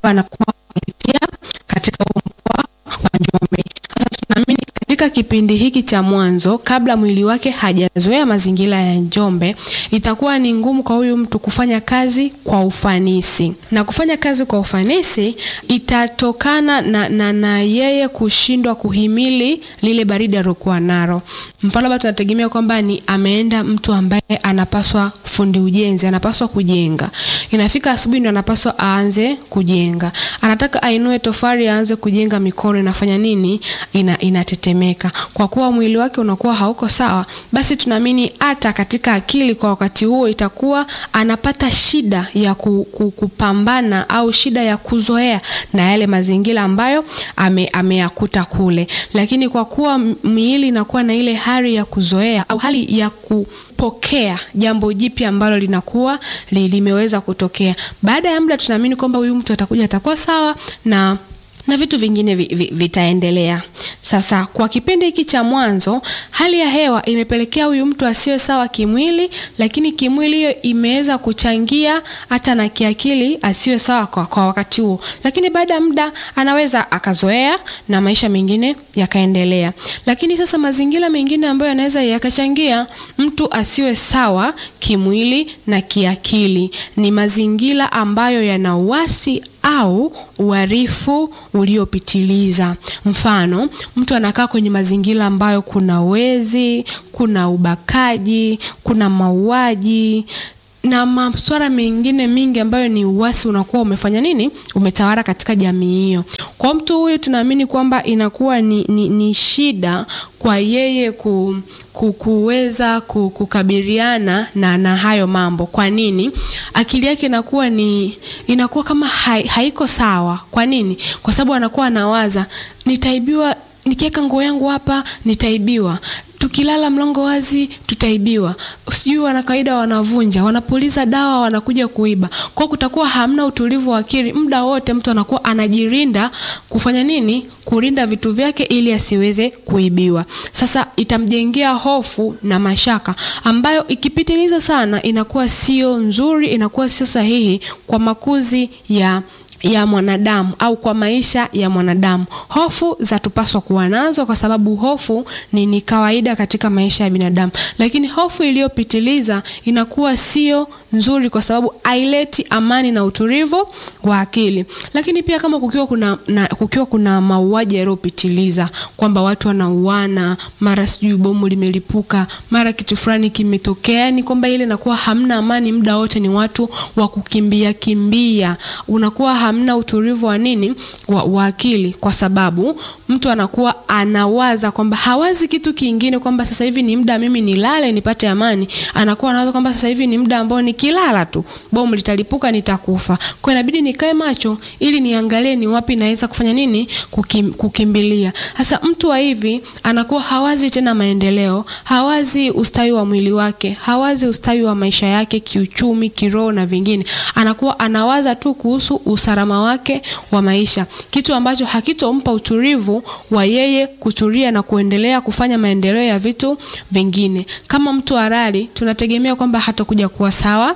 anakuwa amepitia katika huu mkoa wa Njombe. Sasa tunaamini katika kipindi hiki cha mwanzo, kabla mwili wake hajazoea mazingira ya Njombe, itakuwa ni ngumu kwa huyu mtu kufanya kazi kwa ufanisi, na kufanya kazi kwa ufanisi itatokana na, na, na yeye kushindwa kuhimili lile baridi alilokuwa nalo. Mfano labda tunategemea kwamba ni ameenda mtu ambaye anapaswa fundi ujenzi, anapaswa kujenga, inafika asubuhi ndio anapaswa aanze kujenga, anataka ainue tofali aanze kujenga, mikono inafanya nini? Ina, inatetemeka. Kwa kuwa mwili wake unakuwa hauko sawa, basi tunaamini hata katika akili kwa wakati huo itakuwa anapata shida ya ku, ku, kupambana au shida ya kuzoea na yale mazingira ambayo ame, ameyakuta kule, lakini kwa kuwa miili inakuwa na ile hali ya kuzoea au hali ya kupokea jambo jipya ambalo linakuwa li, limeweza kutokea, baada ya muda tunaamini kwamba huyu mtu atakuja atakuwa sawa na na vitu vingine vi, vi, vitaendelea. Sasa kwa kipindi hiki cha mwanzo, hali ya hewa imepelekea huyu mtu asiwe sawa kimwili, lakini kimwili hiyo imeweza kuchangia hata na kiakili asiwe sawa kwa, kwa wakati huo, lakini baada ya muda anaweza akazoea na maisha mengine yakaendelea. Lakini sasa mazingira mengine ambayo yanaweza yakachangia mtu asiwe sawa kimwili na kiakili ni mazingira ambayo yana uasi au uhalifu uliopitiliza. Mfano, mtu anakaa kwenye mazingira ambayo kuna wezi, kuna ubakaji, kuna mauaji na masuala mengine mingi ambayo ni uasi unakuwa umefanya nini, umetawala katika jamii hiyo. Kwa mtu huyu tunaamini kwamba inakuwa ni, ni, ni shida kwa yeye ku, ku, kuweza ku, kukabiliana na, na hayo mambo. Kwa nini? Akili yake inakuwa ni inakuwa kama hai, haiko sawa. Kwa nini? Kwa sababu anakuwa anawaza nitaibiwa, nikiweka nguo yangu hapa nitaibiwa tukilala mlango wazi tutaibiwa, sijui wana kawaida wanavunja, wanapuliza dawa, wanakuja kuiba. Kwa kutakuwa hamna utulivu wa akili, muda wote mtu anakuwa anajirinda kufanya nini? Kulinda vitu vyake ili asiweze kuibiwa. Sasa itamjengea hofu na mashaka ambayo ikipitiliza sana inakuwa sio nzuri, inakuwa sio sahihi kwa makuzi ya ya mwanadamu au kwa maisha ya mwanadamu. Hofu za tupaswa kuwa nazo kwa sababu hofu ni, ni kawaida katika maisha ya binadamu, lakini hofu iliyopitiliza inakuwa sio nzuri kwa sababu haileti amani na utulivu wa akili. Lakini pia kama kukiwa kuna, na, kukiwa kuna mauaji yaliyopitiliza kwamba watu wanauana, mara sijui bomu limelipuka, mara kitu fulani kimetokea, yani kwamba ile inakuwa hamna amani, muda wote ni watu wa kukimbia kimbia, unakuwa hamna utulivu wa nini wa, wa akili, kwa sababu mtu anakuwa anawaza kwamba hawazi kitu kingine, kwamba sasa hivi ni muda mimi nilale nipate amani. Anakuwa anawaza kwamba sasa hivi ni muda ambao nikilala tu bomu litalipuka nitakufa, kwa inabidi nikae macho ili niangalie ni wapi naweza kufanya nini kukim, kukimbilia. Sasa mtu wa hivi anakuwa hawazi tena maendeleo, hawazi ustawi wa mwili wake, hawazi ustawi wa maisha yake kiuchumi, kiroho na vingine. Anakuwa anawaza tu kuhusu usalama wake wa maisha, kitu ambacho hakitompa utulivu wa yeye kutulia na kuendelea kufanya maendeleo ya vitu vingine. Kama mtu halali, tunategemea kwamba hatakuja kuwa sawa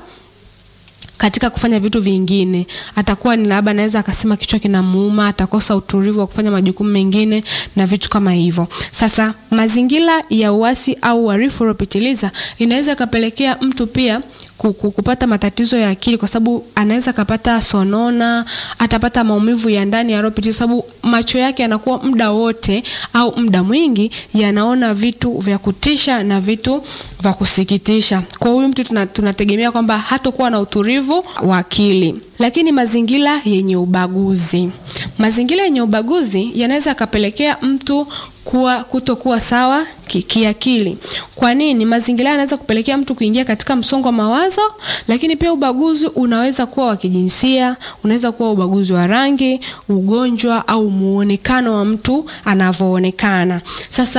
katika kufanya vitu vingine, atakuwa ni labda anaweza akasema kichwa kinamuuma, atakosa utulivu wa kufanya majukumu mengine na vitu kama hivyo. Sasa mazingira ya uasi au uhalifu uliopitiliza inaweza ikapelekea mtu pia kupata matatizo ya akili kwa sababu anaweza kapata sonona, atapata maumivu ya ndani yaliyopitiliza, sababu macho yake yanakuwa muda wote au muda mwingi yanaona vitu vya kutisha na vitu vya kusikitisha. Kwa huyu mtu tunategemea kwamba hatakuwa na utulivu wa akili. Lakini mazingira yenye ubaguzi, mazingira yenye ubaguzi yanaweza yakapelekea mtu kuwa kutokuwa sawa kiakili. Kwa nini? Mazingira yanaweza kupelekea mtu kuingia katika msongo wa mawazo, lakini pia ubaguzi unaweza kuwa wa kijinsia, unaweza kuwa ubaguzi wa rangi, ugonjwa au muonekano wa mtu anavyoonekana. Sasa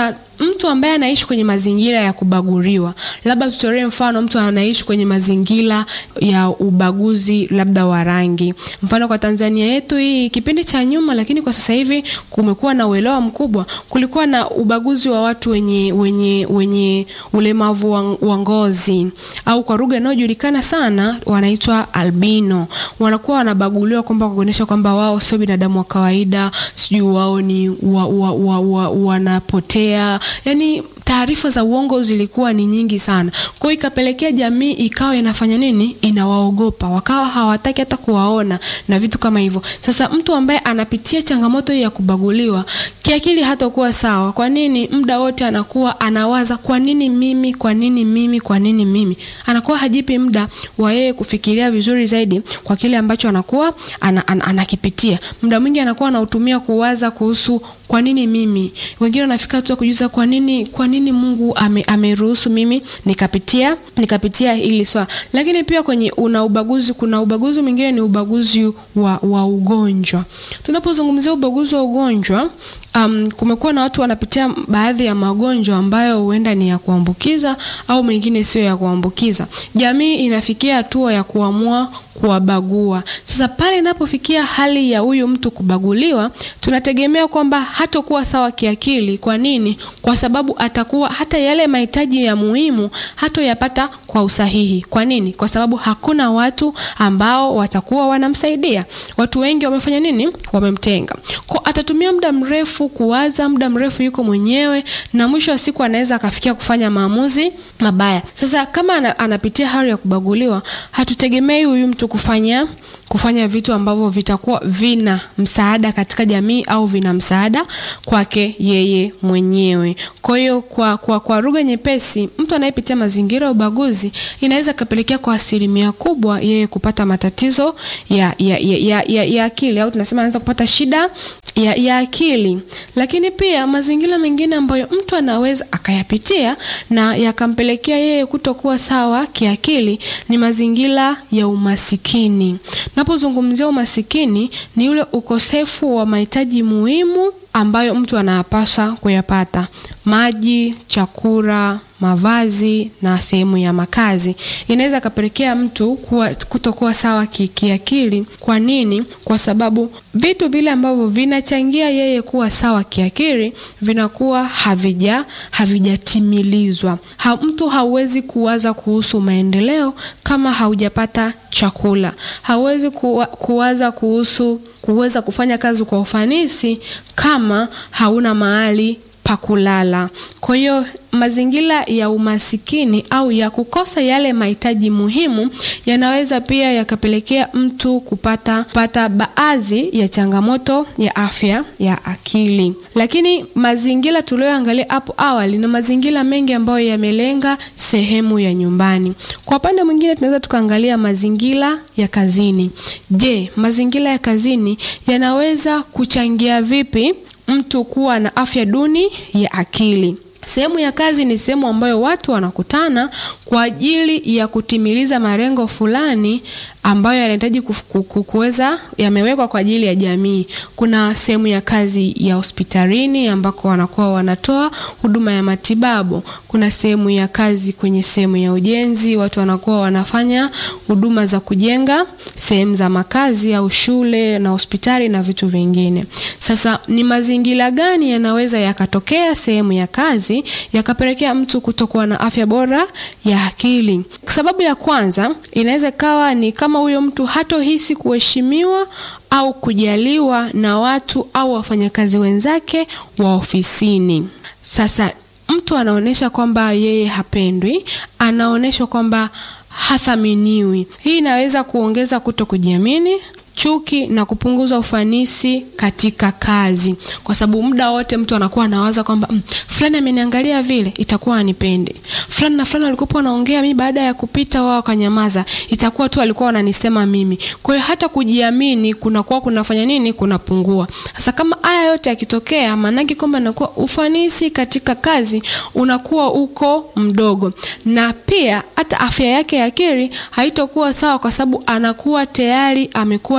mtu ambaye anaishi kwenye mazingira ya kubaguliwa, labda tutolee mfano, mtu anaishi kwenye mazingira ya ubaguzi labda wa rangi. Mfano kwa Tanzania yetu hii kipindi cha nyuma, lakini kwa sasa hivi kumekuwa na uelewa mkubwa. Kulikuwa na ubaguzi wa watu wenye wenye wenye ulemavu wa ngozi au kwa lugha inayojulikana sana wanaitwa albino. Wanakuwa wanabaguliwa kwamba kuonyesha kwamba wao sio binadamu wa kawaida, sijui wao ni wa, wa, wa, wa, wanapotea. Yani taarifa za uongo zilikuwa ni nyingi sana. Kwa hiyo ikapelekea jamii ikawa inafanya nini? Inawaogopa, wakawa hawataki hata kuwaona na vitu kama hivyo. Sasa mtu ambaye anapitia changamoto hii ya kubaguliwa kiakili hatakuwa sawa. Kwa nini? Muda wote anakuwa anawaza kwa nini mimi, kwa nini mimi, kwa nini mimi. Anakuwa hajipi muda wa yeye kufikiria vizuri zaidi kwa kile ambacho anakuwa ana, ana, anakipitia. Muda mwingi anakuwa anautumia kuwaza kuhusu kwa nini mimi. Wengine wanafika tu kujuza kwa nini kwa nini Mungu ame, ameruhusu mimi nikapitia nikapitia hili swala. Lakini pia kwenye una ubaguzi, kuna ubaguzi mwingine ni ubaguzi wa, wa ugonjwa. Tunapozungumzia ubaguzi wa ugonjwa Um, kumekuwa na watu wanapitia baadhi ya magonjwa ambayo huenda ni ya kuambukiza au mengine sio ya kuambukiza. Jamii inafikia hatua ya kuamua kuwabagua. Sasa pale inapofikia hali ya huyu mtu kubaguliwa, tunategemea kwamba hatakuwa sawa kiakili. Kwa nini? Kwa sababu atakuwa hata yale mahitaji ya muhimu hatoyapata kwa usahihi. Kwa nini? Kwa sababu hakuna watu ambao watakuwa wanamsaidia. Watu wengi wamefanya nini? Wamemtenga. Kwa atatumia muda mrefu kuwaza, muda mrefu yuko mwenyewe, na mwisho wa siku anaweza akafikia kufanya maamuzi mabaya. Sasa kama anapitia hali ya kubaguliwa, hatutegemei huyu mtu kufanya kufanya vitu ambavyo vitakuwa vina msaada katika jamii au vina msaada kwake yeye mwenyewe. Kwa hiyo kwa, kwa, kwa lugha nyepesi, mtu anayepitia mazingira ya ubaguzi inaweza kapelekea kwa asilimia kubwa yeye kupata matatizo ya, ya, ya, ya, ya, ya akili au tunasema anaweza kupata shida ya, ya akili. Lakini pia mazingira mengine ambayo mtu anaweza akayapitia na yakampelekea yeye kutokuwa sawa kiakili ni mazingira ya umasikini. Napozungumzia umasikini ni ule ukosefu wa mahitaji muhimu ambayo mtu anapaswa kuyapata: maji, chakula, mavazi na sehemu ya makazi. Inaweza kapelekea mtu kuwa kutokuwa sawa kiakili. Kwa nini? Kwa sababu vitu vile ambavyo vinachangia yeye kuwa sawa kiakili vinakuwa havija havijatimilizwa. Ha, mtu hauwezi kuwaza kuhusu maendeleo kama haujapata chakula. Hauwezi kuwa, kuwaza kuhusu kuweza kufanya kazi kwa ufanisi kama hauna mahali pa kulala. Kwa hiyo mazingira ya umasikini au ya kukosa yale mahitaji muhimu yanaweza pia yakapelekea mtu kupata kupata baadhi ya changamoto ya afya ya akili. Lakini mazingira tuliyoangalia hapo awali na mazingira mengi ambayo yamelenga sehemu ya nyumbani. Kwa upande mwingine, tunaweza tukaangalia mazingira ya kazini. Je, mazingira ya kazini yanaweza kuchangia vipi mtu kuwa na afya duni ya akili? Sehemu ya kazi ni sehemu ambayo watu wanakutana kwa ajili ya kutimiliza malengo fulani ambayo yanahitaji kuweza yamewekwa kwa ajili ya jamii. Kuna sehemu ya kazi ya hospitalini ambako wanakuwa wanatoa huduma ya matibabu. Kuna sehemu ya kazi kwenye sehemu ya ujenzi, watu wanakuwa wanafanya huduma za kujenga sehemu za makazi au shule na hospitali na vitu vingine. Sasa ni mazingira gani yanaweza yakatokea sehemu ya kazi yakapelekea mtu kutokuwa na afya bora ya akili? Sababu ya kwanza inaweza ikawa ni kama huyo mtu hatohisi kuheshimiwa au kujaliwa na watu au wafanyakazi wenzake wa ofisini. Sasa mtu anaonyesha kwamba yeye hapendwi, anaonyesha kwamba hathaminiwi. Hii inaweza kuongeza kuto kujiamini, chuki na kupunguza ufanisi katika kazi, kwa sababu muda wote mtu anakuwa anawaza kwamba mm, fulani ameniangalia vile, itakuwa anipende. Fulani na fulani walikuwa wanaongea, mimi baada ya kupita wao wakanyamaza, itakuwa tu walikuwa wananisema mimi. Kwa hiyo hata kujiamini kunakuwa kunafanya nini? Kunapungua. Sasa kama haya yote yakitokea, maanake kwamba inakuwa ufanisi katika kazi unakuwa uko mdogo, na pia hata afya yake ya akili haitokuwa sawa, kwa sababu anakuwa tayari amekuwa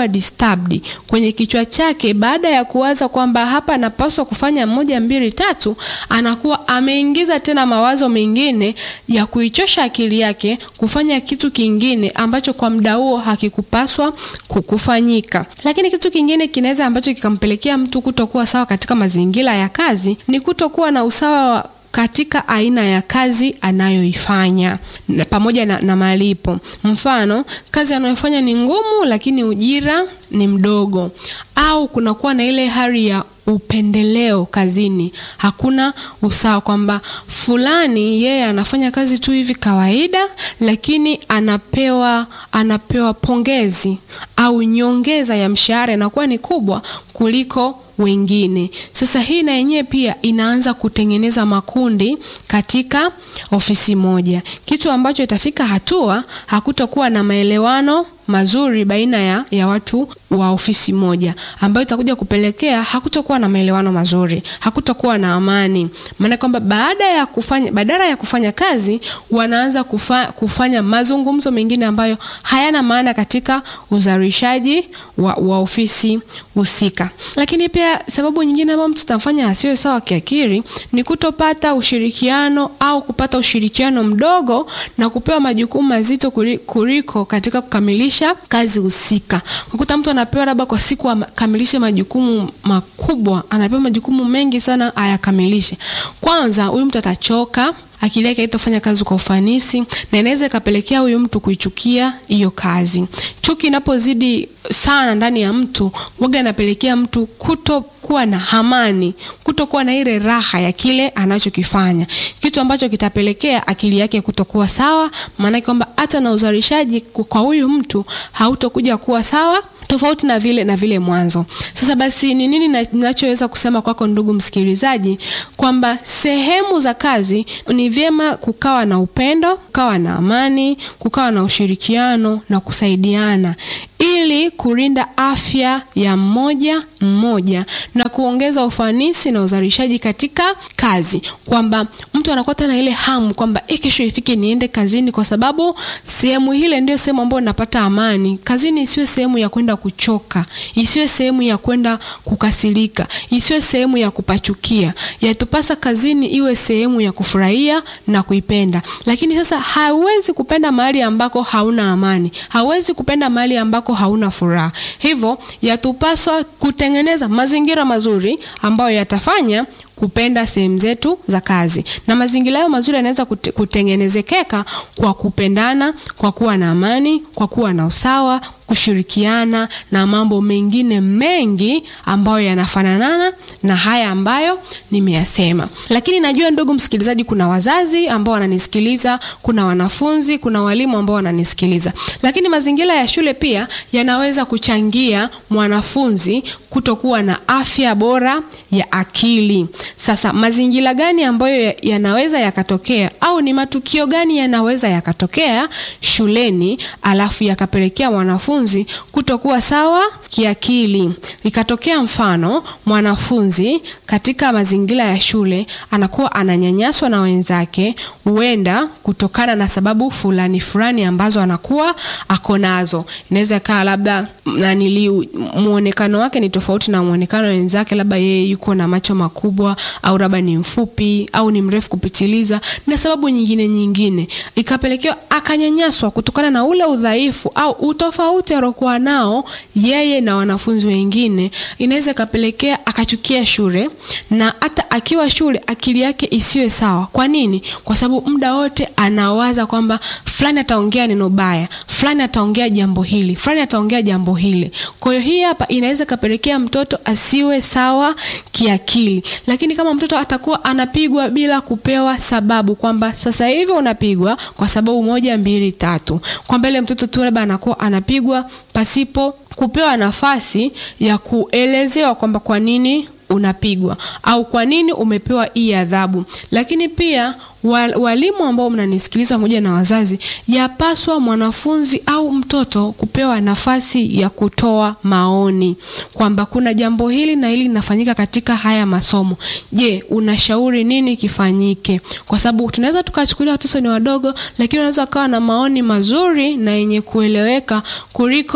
anakuwa disturbed kwenye kichwa chake, baada ya kuwaza kwamba hapa anapaswa kufanya moja mbili tatu, anakuwa ameingiza tena mawazo mengine ya kuichosha akili yake kufanya kitu kingine ambacho kwa muda huo hakikupaswa kukufanyika. Lakini kitu kingine kinaweza ambacho kikampelekea mtu kutokuwa sawa katika mazingira ya kazi ni kutokuwa na usawa wa katika aina ya kazi anayoifanya na pamoja na, na malipo. Mfano, kazi anayofanya ni ngumu lakini ujira ni mdogo, au kunakuwa na ile hali ya upendeleo kazini. Hakuna usawa kwamba fulani yeye anafanya kazi tu hivi kawaida, lakini anapewa anapewa pongezi au nyongeza ya mshahara inakuwa ni kubwa kuliko wengine. Sasa hii na yenyewe pia inaanza kutengeneza makundi katika ofisi moja, kitu ambacho itafika hatua hakutakuwa na maelewano mazuri baina ya, ya watu wa ofisi moja, ambayo itakuja kupelekea hakutakuwa na maelewano mazuri, hakutakuwa na amani. Maana kwamba baada ya kufanya badala ya kufanya kazi wanaanza kufa, kufanya mazungumzo mengine ambayo hayana maana katika uzalishaji wa, wa ofisi husika. Lakini pia sababu nyingine ambayo mtu tamfanya asiwe sawa kiakili ni kutopata ushirikiano au kupata ushirikiano mdogo na kupewa majukumu mazito kuliko katika kukamilisha kazi husika. Ukuta mtu anapewa labda kwa siku akamilishe majukumu makubwa, anapewa majukumu mengi sana ayakamilishe. Kwanza huyu mtu atachoka, akili yake haitafanya kazi kwa ufanisi, na inaweza ikapelekea huyu mtu kuichukia hiyo kazi. Chuki inapozidi sana ndani ya mtu, waga inapelekea mtu kutokuwa na amani, kutokuwa na ile raha ya kile anachokifanya, kitu ambacho kitapelekea akili yake kutokuwa sawa, maanake kwamba hata na uzalishaji kwa huyu mtu hautokuja kuwa sawa tofauti na vile na vile mwanzo. Sasa basi, ni nini ninachoweza kusema kwako ndugu msikilizaji, kwamba sehemu za kazi ni vyema kukawa na upendo, kukawa na amani, kukawa na ushirikiano na kusaidiana ili kulinda afya ya mmoja mmoja na kuongeza ufanisi na uzalishaji katika kazi, kwamba mtu anakuwa tena ile hamu kwamba eh, kesho ifike niende kazini, kwa sababu sehemu ile ndio sehemu ambayo napata amani. Kazini isiwe sehemu ya kwenda kuchoka, isiwe sehemu ya kwenda kukasirika, isiwe sehemu ya kupachukia. Yatupasa kazini iwe sehemu ya kufurahia na kuipenda. Lakini sasa hauwezi kupenda mahali ambako hauna amani, hauwezi kupenda mahali ambako hauna furaha. Hivyo yatupaswa kutengeneza mazingira mazuri ambayo yatafanya kupenda sehemu zetu za kazi, na mazingira hayo mazuri yanaweza kute, kutengenezekeka kwa kupendana, kwa kuwa na amani, kwa kuwa na usawa, kushirikiana na mambo mengine mengi ambayo yanafananana na haya ambayo nimeyasema. Lakini najua ndugu msikilizaji, kuna wazazi ambao wananisikiliza, kuna wanafunzi, kuna walimu ambao wananisikiliza, lakini mazingira ya shule pia yanaweza kuchangia mwanafunzi kutokuwa na afya bora ya akili. Sasa mazingira gani ambayo yanaweza yakatokea au ni matukio gani yanaweza yakatokea shuleni alafu yakapelekea mwanafunzi kutokuwa sawa kiakili? Ikatokea mfano mwanafunzi katika mazingira ya shule anakuwa ananyanyaswa na wenzake, huenda kutokana na sababu fulani fulani ambazo anakuwa ako nazo. Inaweza kaa labda nanili muonekano wake ni tofauti na muonekano wenzake, labda yeye yuko na macho makubwa au labda ni mfupi au ni mrefu kupitiliza na sababu nyingine nyingine, ikapelekewa akanyanyaswa kutokana na ule udhaifu au utofauti aliokuwa nao yeye na wanafunzi wengine. Inaweza ikapelekea akachukia shule na hata akiwa shule akili yake isiwe sawa. Kwa nini? Kwa sababu muda wote anawaza kwamba fulani ataongea neno baya, fulani ataongea jambo hili, fulani ataongea jambo hili. Kwa hiyo hii hapa inaweza kapelekea mtoto asiwe sawa kiakili. Lakini kama mtoto atakuwa anapigwa bila kupewa sababu, kwamba sasa hivi unapigwa kwa sababu moja mbili tatu, kwamba ile mtoto tu labda anakuwa anapigwa pasipo kupewa nafasi ya kuelezewa kwamba kwa nini unapigwa au kwa nini umepewa hii adhabu. Lakini pia walimu ambao mnanisikiliza pamoja na wazazi, yapaswa mwanafunzi au mtoto kupewa nafasi ya kutoa maoni kwamba kuna jambo hili na hili linafanyika katika haya masomo. Je, unashauri nini kifanyike? Kwa sababu tunaweza tukachukulia watoto ni wadogo, lakini wanaweza wakawa na maoni mazuri na yenye kueleweka kuliko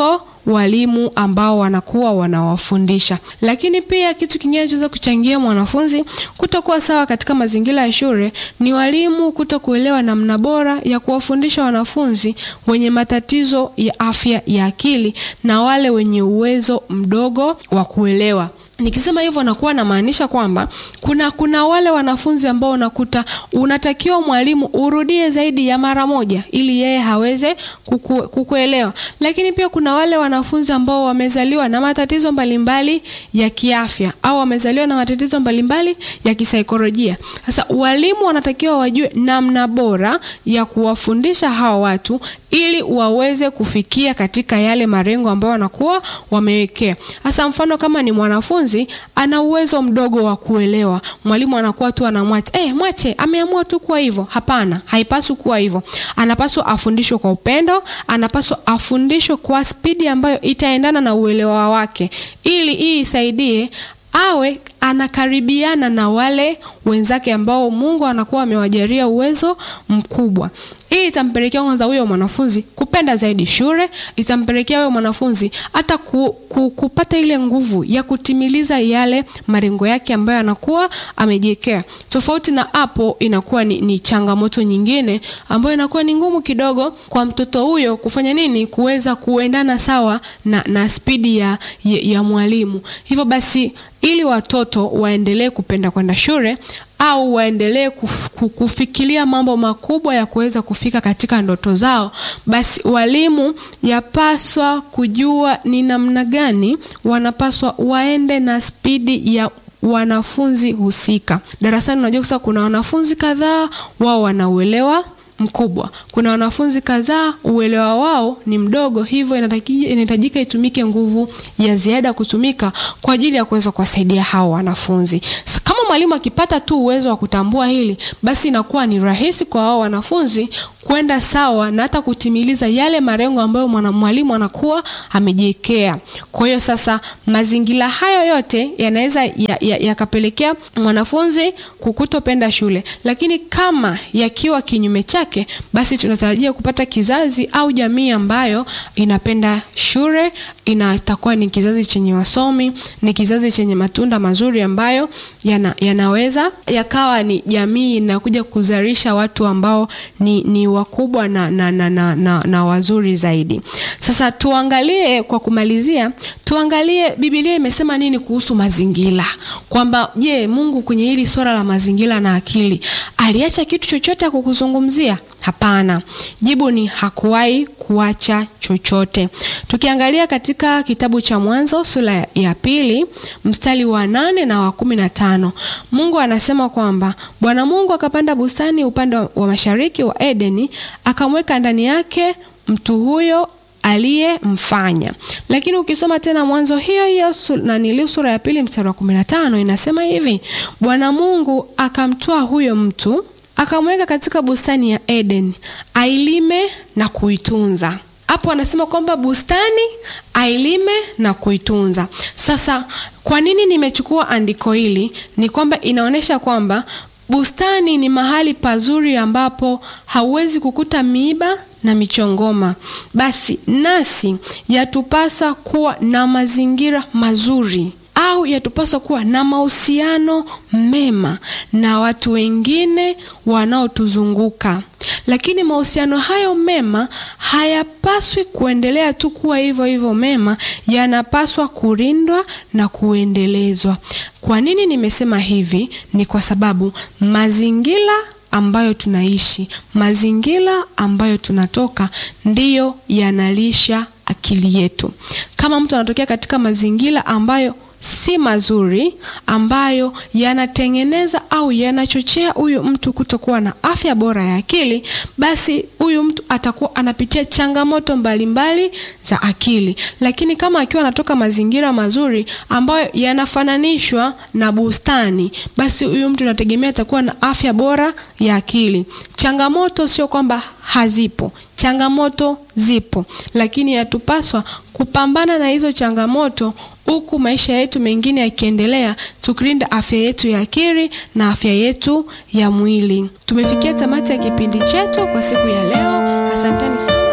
walimu ambao wanakuwa wanawafundisha. Lakini pia kitu kingine kinachoweza kuchangia mwanafunzi kutokuwa sawa katika mazingira ya shule ni walimu kutokuelewa namna bora ya kuwafundisha wanafunzi wenye matatizo ya afya ya akili na wale wenye uwezo mdogo wa kuelewa. Nikisema hivyo nakuwa namaanisha kwamba kuna kuna wale wanafunzi ambao unakuta unatakiwa mwalimu urudie zaidi ya mara moja ili yeye haweze kuku, kukuelewa. Lakini pia kuna wale wanafunzi ambao wamezaliwa na matatizo mbalimbali ya kiafya au wamezaliwa na matatizo mbalimbali ya kisaikolojia. Sasa walimu wanatakiwa wajue namna bora ya kuwafundisha hawa watu ili waweze kufikia katika yale malengo ambayo wanakuwa wamewekea. Hasa mfano kama ni mwanafunzi ana uwezo mdogo wa kuelewa, mwalimu anakuwa tu anamwacha, eh, mwache ameamua tu kuwa hivyo. Hapana, haipaswi kuwa hivyo. Anapaswa afundishwe kwa upendo, anapaswa afundishwe kwa spidi ambayo itaendana na uelewa wake, ili hii isaidie awe anakaribiana na wale wenzake ambao Mungu anakuwa amewajalia uwezo mkubwa. Hii itampelekea kwanza huyo mwanafunzi kupenda zaidi shule, itampelekea huyo mwanafunzi hata ku, ku, kupata ile nguvu ya kutimiliza yale malengo yake ambayo anakuwa amejiwekea. Tofauti na hapo, inakuwa ni, ni changamoto nyingine ambayo inakuwa ni ngumu kidogo kwa mtoto huyo kufanya nini, kuweza kuendana sawa na, na spidi ya, ya, ya mwalimu. Hivyo basi ili watoto waendelee kupenda kwenda shule au waendelee kuf, kufikiria mambo makubwa ya kuweza kufika katika ndoto zao, basi walimu yapaswa kujua ni namna gani wanapaswa waende na spidi ya wanafunzi husika darasani. Unajua sasa kuna wanafunzi kadhaa wao wanauelewa mkubwa, kuna wanafunzi kadhaa uelewa wao ni mdogo, hivyo inahitajika itumike nguvu ya ziada kutumika kwa ajili ya kuweza kuwasaidia hao wanafunzi. Kama mwalimu akipata tu uwezo wa kutambua hili, basi inakuwa ni rahisi kwa hao wanafunzi kwenda sawa na hata kutimiliza yale malengo ambayo mwalimu anakuwa amejiwekea. Kwa hiyo sasa, mazingira hayo yote yanaweza yakapelekea ya, ya mwanafunzi kukutopenda shule, lakini kama yakiwa kinyume chake, basi tunatarajia kupata kizazi au jamii ambayo inapenda shule, inatakuwa ni kizazi chenye wasomi, ni kizazi chenye matunda mazuri ambayo yana, yanaweza yakawa ni jamii inakuja kuzalisha watu ambao ni, ni wakubwa na, na, na, na, na, na wazuri zaidi. Sasa tuangalie kwa kumalizia, tuangalie Biblia imesema nini kuhusu mazingira, kwamba je, Mungu kwenye hili swala la mazingira na akili aliacha kitu chochote kukuzungumzia? Hapana, jibu ni hakuwahi kuacha chochote. Tukiangalia katika kitabu cha Mwanzo sura ya pili mstari wa nane na wa kumi na tano Mungu anasema kwamba Bwana Mungu akapanda bustani upande wa mashariki wa Edeni, akamweka ndani yake mtu huyo aliyemfanya. Lakini ukisoma tena Mwanzo hiyo hiyo nanili sura ya pili mstari wa kumi na tano inasema hivi, Bwana Mungu akamtoa huyo mtu akamweka katika bustani ya Eden ailime na kuitunza. Hapo anasema kwamba bustani ailime na kuitunza. Sasa kwa nini nimechukua andiko hili? Ni kwamba inaonyesha kwamba bustani ni mahali pazuri ambapo hauwezi kukuta miiba na michongoma. Basi nasi yatupasa kuwa na mazingira mazuri au yatupaswa kuwa na mahusiano mema na watu wengine wanaotuzunguka. Lakini mahusiano hayo mema hayapaswi kuendelea tu kuwa hivyo hivyo mema, yanapaswa kulindwa na kuendelezwa. Kwa nini nimesema hivi? Ni kwa sababu mazingira ambayo tunaishi, mazingira ambayo tunatoka ndiyo yanalisha akili yetu. Kama mtu anatokea katika mazingira ambayo si mazuri ambayo yanatengeneza au yanachochea huyu mtu kutokuwa na afya bora ya akili, basi huyu mtu atakuwa anapitia changamoto mbalimbali mbali za akili. Lakini kama akiwa anatoka mazingira mazuri ambayo yanafananishwa na bustani, basi huyu mtu anategemea atakuwa na afya bora ya akili. Changamoto sio kwamba hazipo, changamoto zipo, lakini yatupaswa kupambana na hizo changamoto huku maisha yetu mengine yakiendelea, tukilinda afya yetu ya akili na afya yetu ya mwili. Tumefikia tamati ya kipindi chetu kwa siku ya leo. Asanteni sana.